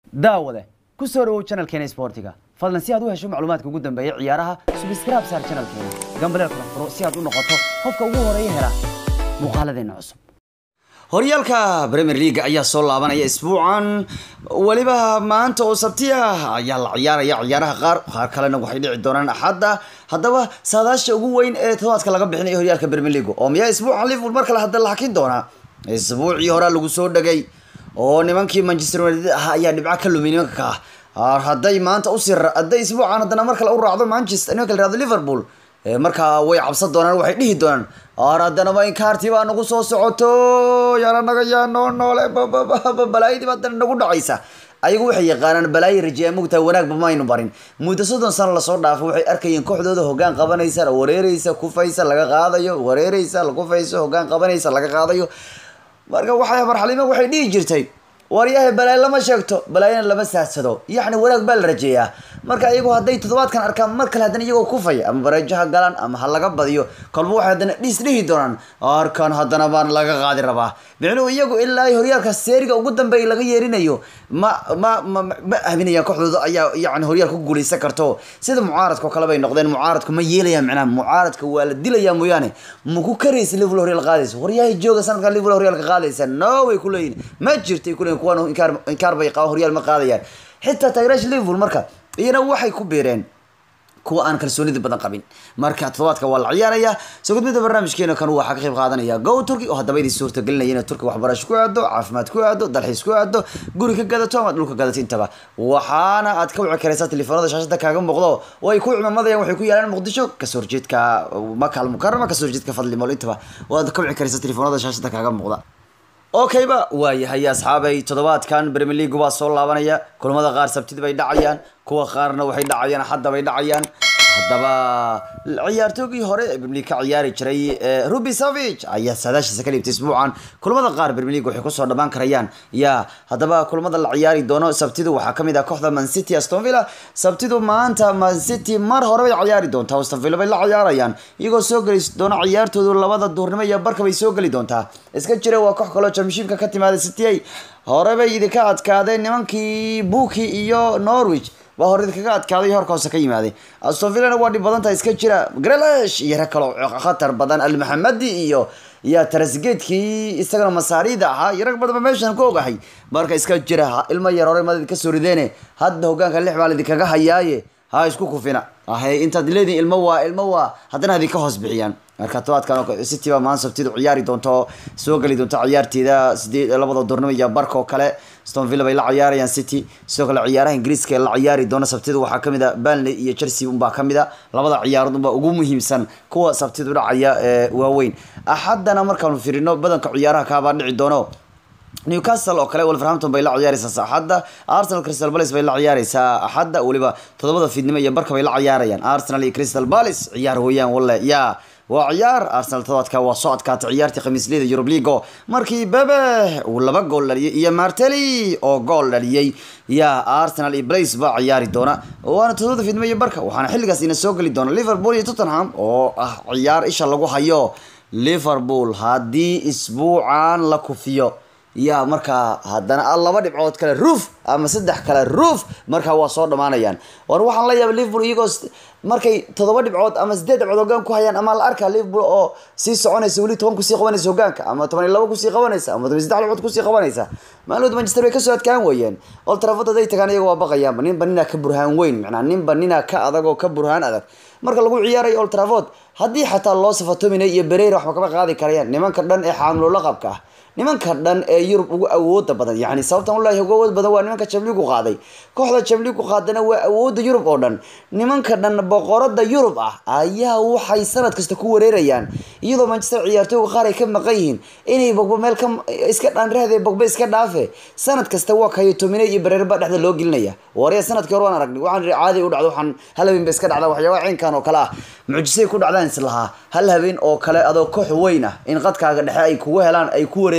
daawade ku soo dhawow channelkeena sportiga fadlan si aad u hesho macluumaadka ugu dambeeya ciyaaraha subscribe saar channelkeena gambaleel kala furo si aad u noqoto qofka ugu horeeya hela muuqaaladeena cusub horyaalka premier league ayaa soo laabanaya isbuucan weliba maanta oo sabti ah ayaa la ciyaaraya ciyaaraha qaar qaar kalena waxay dhici doonaan axadda haddaba saadaasha ugu weyn ee todobaadka laga bixinayo horyaalka premier league oo miyaa isbuucan liverpool mar kale hadda la hakin doonaa isbuucii horaa lagu soo dhagay oo nimankii manchester united ah ayaa dhibco ka lumay nimanka ka hadday maanta usii hadday isbuucan haddana mar kale u raacdo manchester nimanka la yihahdo liverpool markaa way cabsan doonaan waxay dhihi doonaan ar haddanaba inkaartii baa nagu soo socoto yaala naga yaa noo noole balaayadii baa haddana nagu dhacaysa ayagu waxay yaqaanaan balaayo rajeeya mugtahay wanaagba maynu barin muddo soddon sano lasoo dhaafo waxay arkayeen kooxdooda hoggaan qabanaysa wareereysa kufaysa laga qaadayo wareereysa kufayso hoggaan qabanaysa laga qaadayo marka waxay marxalima waxay dhihi jirtay waryahay balaayo lama sheegto balaayana lama saadsado yacni wanaag baa la rajeeyaa marka iyagu hadday toddobaadkan arkaan mar kale haddana iyagoo kufaya ama bareejo ha galaan ama ha laga badiyo kolba waxay haddana dhiis dhihi doonaan arkan haddana baan laga qaadi rabaa micnuhu iyagu ilaa horyaalka seeriga ugu dambeeya laga yeerinayo ma ma ma ma aaminayaan kooxdooda ayaa yani horyaal ku guulaysan karto sida mucaaradka oo kale bay noqdeen mucaaradku ma yeelayaan micnaha mucaaradka waa la dilayaa mooyaane ma ku karaysa liverpool horyaal qaadaysa waryahay jooga sanadkan liverpool horyaalka qaadaysa no way ku leeyihin ma jirtay ku leeyihin kuwan inkaar inkaar bay qabaan horyaal ma qaadayaan xitaa taageeraasha liverpool marka iyana waxay ku biireen kuwa aan kalsoonida badan qabin marka toddobaadka waa la ciyaaraya soo gudbida barnaamijkeena kan waxaa ka qayb qaadanaya go turkey oo haddaba idin suurtagelinaya inay turkiga waxbarasho ku aado caafimaad ku aado dalxiis ku aado guri ka gadato ama dhulka gadato intaba waxaana aad ka wici karaysaa telefoonada shaashada kaaga muuqdo oo ay ku cimamadayaan waxay ku yaalaan muqdisho kasoo horjeedka makal mukarama kasoo horjeedka fadli mool intaba waad ka wici karaysaa telefoonada shaashada kaaga muuqda okayba waayahay asxaabay toddobaadkan premier league waa soo laabanaya kulamada qaar sabtida bay dhacayaan kuwa qaarna waxay dhacayaan axadda bay dhacayaan haddaba ciyaartoogii hore ee premier league ka ciyaari jiray ruby savage ayaa saadaashiisa ka dhiibtay isbuucan kulamada qaar premier league waxay kusoo dhammaan karayaan ya haddaba kulamada la ciyaari doono sabtidu waxaa kamid ah kooxda man city aston villa sabtidu maanta man city mar hore bay ciyaari doontaa aston villa bay la ciyaarayaan iyagoo soo geli doona ciyaartoodu labada duurnimo iyo barka bay soo geli doontaa iska jira waa koox kaloo championshipka ka timaada city ay hore bay idinka adkaadeen nimankii buki iyo norwich baa hore idinkaga adkaaday horka hoose ka yimaaday aston villana waa dhib badan tahay iska jira grelesh iyo rag kaloo khatar badan almaxamadi iyo iyo tarasgeedkii isagana masaarida ahaa iyo rag badanba meeshan ku ogahay marka iska jira ilmo yar hore mad idinka soo rideene hadda hogaanka lix baa idinkaga hayaaye ha isku kufina ahe intaad leedihin ilmo waa ilmo waa haddana idinka hoos bixiyaan marka tobaadkan city baa maan sabtidu ciyaari doonto soo geli doonto ciyaarteeda sideed labada durnimo iyo barka oo kale stone villa bay la ciyaarayaan city sidoo kale ciyaaraha ingiriiska ee la ciyaari doona sabtidu waxaa kamid a burnley iyo chelsea unbaa kamid a labada ciyaarood unbaa ugu muhiimsan kuwa sabtidu dhacaya ee waaweyn axaddana markaanu firino badanka ciyaaraha kaabaa dhici doono newcastle oo kale wolverhampton bay la ciyaaraysaa axadda arsenal crystal palace bay la ciyaaraysaa axadda weliba toddobada fiidnimo iyo barka bay la ciyaarayaan arsenal iyo crystal palace ciyaar weeyaan walle yaa waa ciyaar arsenal todobaadka waa soo adkaatay ciyaartii khamiisliyada eurub leago markii bebe uu laba gool dhaliyay iyo marteli oo gool dhaliyey yaa arsenal iyo blace baa ciyaari doona waana todobada fiidnimo iyo barka waxaana xilligaas ina soo geli doona liverpool iyo tottenham oo ah ciyaar isha lagu hayo liverpool haddii isbuucan la kufiyo yaa markaa haddana laba dhibcood kale roof ama saddex kale roof markaa waa soo dhamaanayaan war waxaan la yaaba liverpool iyagoo markay toddoba dhibcood ama sideed dhibcood hogaan ku hayaan ama la arkaa liverpool oo sii soconaysa weli toban kusii qabanaysa hogaanka ama toban iyo laba kusii qabanaysa ama toban saddex dhibcood kusii qabanaysa maalmood manchester bay kasoo adkaan weeyeen old trafford haday tagaan iyaga waa baqayaanba ninba ninaa ka burhaan weyn macnaa ninba ninaa ka adag oo ka burhaan adag marka lagu ciyaarayo old trafford haddii xataa loo safatomina iyo bereira waxba kama qaadi karayaan nimanka dhan ee xaamilo laqabka ah nimanka dhan ee yurub ugu awooda badan yani sababtan ulahi ugu awood badan waa nimanka jamligu qaaday kooxda jamligu qaadana waa awooda yurub oo dhan nimanka dhan boqorada yurub ah ayaa waxay sanad kasta ku wareerayaan iyadoo manchester ciyaartooyga qaar ay ka maqan yihiin inay bogba meel ka iska dhaanrahde bogba iska dhaafe sanad kasta waa kayo tomine iyo bareerba dhexda loo gelinaya warya sanadkii hore waan aragnay waxaan caadi u dhacdo waxaan hal habeen ba iska dhacda waxyaabaha ciinkan oo kale ah mucjisay ku dhacdaan islahaa hal habeen oo kale adoo koox weyn ah in qadkaaga dhexe ay kugu helaan ay ku wareer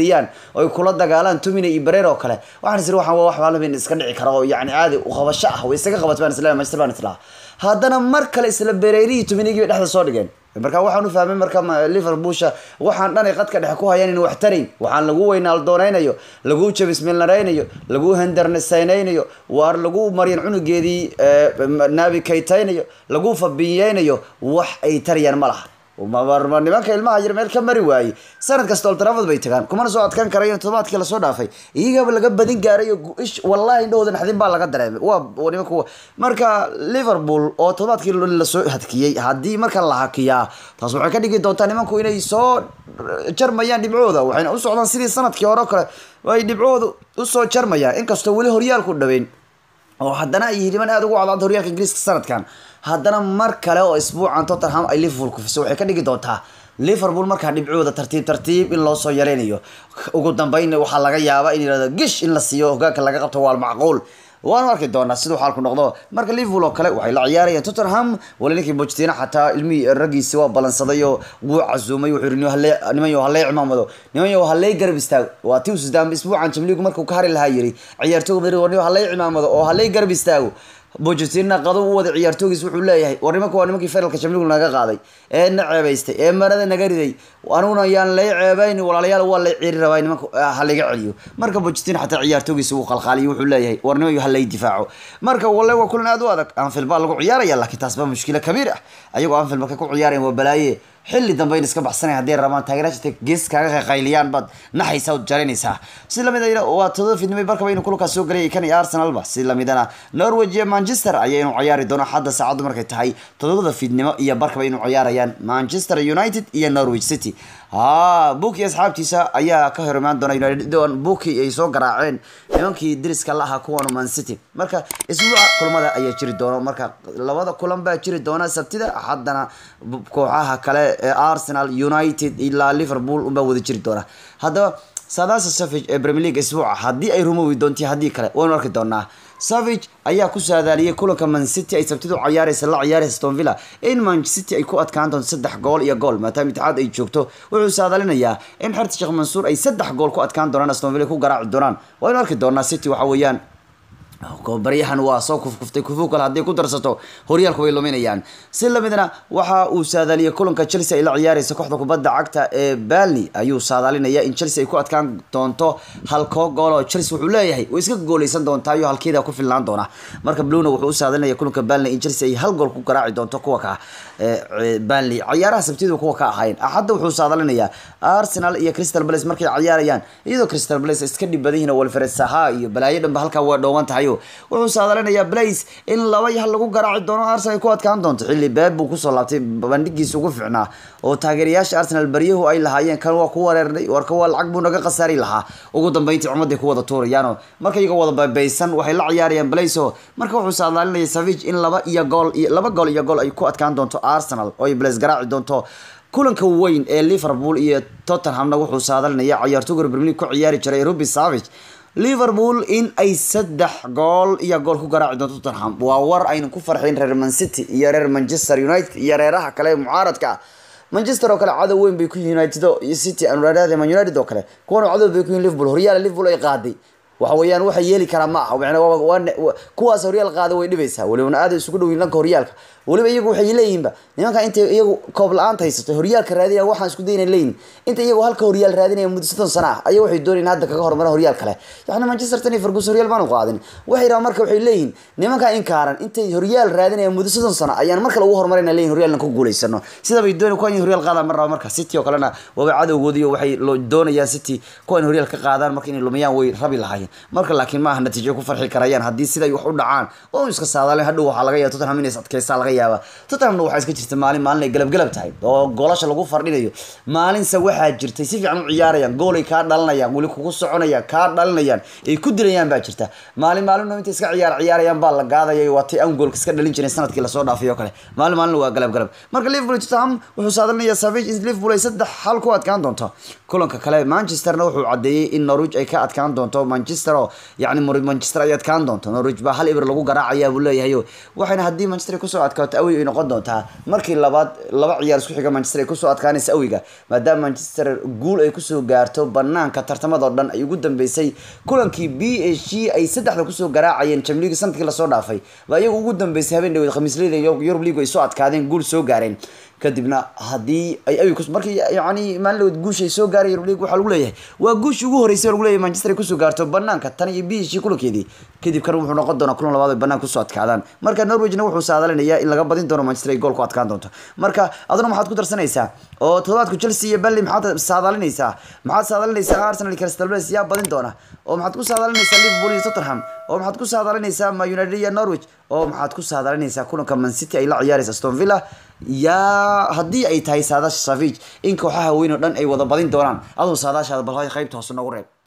geliyaan oy kula dagaalaan tumina iyo bareer oo kale waxaan isiri waxaan waa wax maalin iska dhici kara oo yani caadi u qabasho ah way isaga qabat baan isleeyahay manchester baan islahaa haddana mar kale isla bereerihii tuminigii bay dhexda soo dhigeen marka waxaan u fahmay marka liverpoolsha waxaan dhanay qadka dhexe ku hayaan in wax tarayn waxaan lagu weynaaldoonaynayo lagu jabismilnaraynayo lagu hendernesaynaynayo waar lagu maryan cunugeedii naabi kaytaynayo lagu fabiyeynayo wax ay tarayaan ma laha nimanka ilmaha yar meel ka mari waayey sanad kasta old trafford bay tagaan kumana soo adkaan karayo todobaadkii lasoo dhaafay iyagaba laga badin gaaray ish wallahi indhahooda naxdin baa laga dareemay waa nimanka marka liverpool oo todobaadkii lasoo hadkiyey haddii marka la hakiyaa taas waxay ka dhigi doontaa nimanku inay soo jarmayaan dhibcooda waxayna u socdaan sidii sanadkii hore o kale ay dhibcooda usoo jarmayaan inkastoo weli horyaalku dhaweyn oo haddana ay niman aada ugu cadcad horyaalka ingiriiska sanadkan haddana mar kale oo isbuucan tottenham ay liverpool kufiso waxay ka dhigi doontaa liverpool markaa dhibcooda tartiib tartiib in loo soo yareynayo ugu dambeyn waxaa laga yaabaa in yirahdo gish in la siiyo hogaanka laga qabto waa macquul waanu arki doonaa siduu xaalku noqdo marka liverpool oo kale waxay la ciyaarayaan tottenham wali ninkii bojtina xataa ilmihii raggiisi waa balansaday oo wuu casuumay wuxuu yiri niman yo hallee cimaamado niman yo hallee garab istaago waa tii usdam isbuucan jamliigu markuu ka hari lahaa yiri ciyaartooga madrid hallee cimaamado oo hallee garab istaago bojetina qado u wada ciyaartoogiis wuxuu leeyahay war nimanka waa nimankii finalka jamligu naga qaaday ee na ceebaystay ee marada naga riday aniguna yaan lay ceebayn walaalayaal waa lay ciiri rabaa nimanka halaga celiyo marka bojetina xataa ciyaartoogiisa uu qalqaaliyo wuxuu leeyahay war niman halay difaaco marka walle waa kulan aad u adag anfield baa lagu ciyaaraya laakiin taas baa mushkilo kabiir ah ayagoo anfield marka ku ciyaarayan waa balaaye xilli dambe in iska baxsanay hadday rabaan taageeraasha gees kaaga qaqayliyaan baad naxaysaa od jaraynaysaa si lamid a waa todoba fidnimay barkaba inuu kulkaas soo galay kan iyo arsenalba si lamidana norwich iyo manchester ayaa inuu ciyaari doono xadda saacaddu markay tahay todobada fidnimo iyo barkaba inuu ciyaarayaan manchester united iyo norwich city ha buki asxaabtiisa ayaa ka hor imaan doona united buki ay soo garaaceen nimankii diriska la ahaa kuwan man city marka isbuuca kulamada ayaa jiri doona marka labada kulan baa jiri doona sabtida haddana kooxaha kale ee arsenal united ilaa liverpool unbaa wada jiri doona haddaba saadaasa savage ee premier league isbuuca haddii ay rumowi doonti haddii kale waynu arki doonaa savage ayaa ku saadaaliyey kulanka man city ay sabtidu ciyaareysa la ciyaareysa aston villa in man city ay ku adkaan doonto saddex gool iyo gool maadaama itixaad ay joogto wuxuu saadaalinayaa in xerta sheekh mansuur ay saddex gool ku adkaan doonaan aston villa ku garaaci doonaan waynu arki doonaa city waxa weeyaan baryahan waa soo kufkuftay kufu kale hadday ku darsato horyaalku way luminayaan si lamidna waxa uu saadaaliyay kulanka chelsea ay la ciyaareysa kooxda kubadda cagta ee balni ayuu saadaalinaya in chelsea ay ku adkaan doonto halkoo gool oo chelsea wuxuu leeyahay way iska gooleysan doontaa iyo halkeeda ku filnaan doona marka bluna wuxuu u saadalinaya kulanka balni in chelsea ay hal gool ku garaaci doonto kuwa ka balni ciyaaraha sabtidu kuwa ka ahayn axadda wuxuu saadalinayaa arsenal iyo crystal palace markay ciyaarayaan iyadoo crystal palace iska dhib badan yihiin walfred saha iyo balaayo dhanba halkaa waa dhooban tahay wuxuu saadalinayaa blace in laba hal lagu garaaci doono arsenal ay ku adkaan doonto xilli beeb buu kusoo laabtay bandhigiisa ugu ficnaa oo taageerayaasha arsenal baryahu ay lahaayeen kan waa ku wareernay warka waa lacag buu naga khasaari lahaa ugu dambeyntii cumaday ku wada tuurayaano marka iyagoo wada baybaysan waxay la ciyaarayaan blace marka wuxuu saadaalinaya savage in laba iyo gool laba gool iyo gool ay ku adkaan doonto arsenal oo ay blace garaaci doonto kulanka weyn ee liverpool iyo tottenhamna wuxuu saadalinaya ciyaartooga premier league ku ciyaari jiray ruby savage liverpool in ay saddex gool iyo gool ku garaaci doonto tottenham waa war aynu ku farxayn reer man city iyo reer manchester united iyo reeraha kale ee mucaaradka ah manchester oo kale cadow weyn bay ku yihiin united iyo city anuraadada man united oo kale kuwan cadow bay ku yihiin liverpool horyaal liverpool ay qaaday waxa weeyaan waxa yeeli karaa ma aha kuwaas horyaal qaada way dhibaysaa walibana aad isugu dhow dhanka horyaalka weliba iyagu waxay leeyihinba nimanka intay iyagu koob la-aanta haysato horyaalka raadinaya waxaan isku dayna leeyihin inta iyagu halka horyaal raadinaya muddo soddon sana ah ayaa waxay doonayeen hadda kaga hormara horyaal kale yacni manchester tan iyo fergus horyaal baanu qaadin waxay rabaan marka waxay leeyihin nimanka inkaaran intay horyaal raadinaya muddo soddon sana ayaan marka lagu horumarayna leeyihin horyaalna ku guulaysano sida bay doonay kuwan horyaal qaadaan mar raba marka city oo kalena waaba cadowgoodiyo waxay doonayaan city kuwan horyaal ka qaadaan marka inay lumiyaan way rabi lahaayeen marka laakiin maaha natiijo ku farxi karayaan haddii siday wax u dhacaan oo iska saadaaleen hadhow waxaa laga yaaba tottenham inay adkeysaa laga yaaba tottenhamna waxaa iska jirta maalin maalin ay galabgalab tahay oo goolasha lagu fardhinayo maalinse waxaa jirtay si fiican u ciyaarayaan goolay kaa dhalanayaan weli kugu soconayaan kaa dhalinayaan ay ku dilayaan baa jirta maalin maalin intay iska ciyaar ciyaarayaan baa la gaadaya waa tay aan goolka iska dhalin jireen sanadkii lasoo dhaafay oo kale maalin maalin waa galabgalab marka liverpool tottenham wuxuu saadalinayaa savage in liverpool ay saddex xal ku adkaan doonto kulanka kale manchesterna wuxuu cadeeyey in norwich ay ka adkaan doonto manchester manchester oo yacni Mor- manchester ay adkaan doonto norwich baa hal ibir lagu garaacayaa buu leeyahay oo waxayna haddii manchester ay kusoo adkaato awey ay noqon doontaa markii labaad laba ciyaar isku xiga manchester ay kusoo adkaanaysa awiga maadaama manchester guul ay kusoo gaarto banaanka tartamada oo dhan ay ugu dambeysay kulankii b h g ay saddexda kusoo garaacayeen champions league sanadkii lasoo dhaafay baa iyagu ugu dambeysay habeen dhaweed khamiisleyda yurub league ay soo adkaadeen guul soo gaareen kadibna haddii ay awi kus markii yani maalin dhaweed guusha ay soo gaaray yurub league waxaa lagu leeyahay waa guushii ugu horeysay oo lagu leeyahay manchester ay kusoo gaarto banaanka tan iyo b h g kulankeedii kadib kan wuxuu noqon doonaa kulan labaad ay banaanka kusoo adkaadaan marka norwegna wuxuu saadalinayaa in laga badin doono manchester ay gool ku adkaan doonto marka aduna maxaad ku darsanaysaa oo toddobaadku chelsea iyo burnley maxaad saadalinaysaa maxaad saadalinaysaa arsenal iyo crystal palace yaa badin doona oo maxaad ku saadalinaysaa liverpool iyo tottenham oo maxaad ku saadalinaysaa ma united iyo norwich oo maxaad ku saadalinaysaa kulanka man city ay la ciyaaraysa aston villa yaa haddii ay tahay saadaasha savage in kooxaha weyn oo dhan ay wada badin doonaan aduu saadaashaada bal qaybta hoose noogu reeb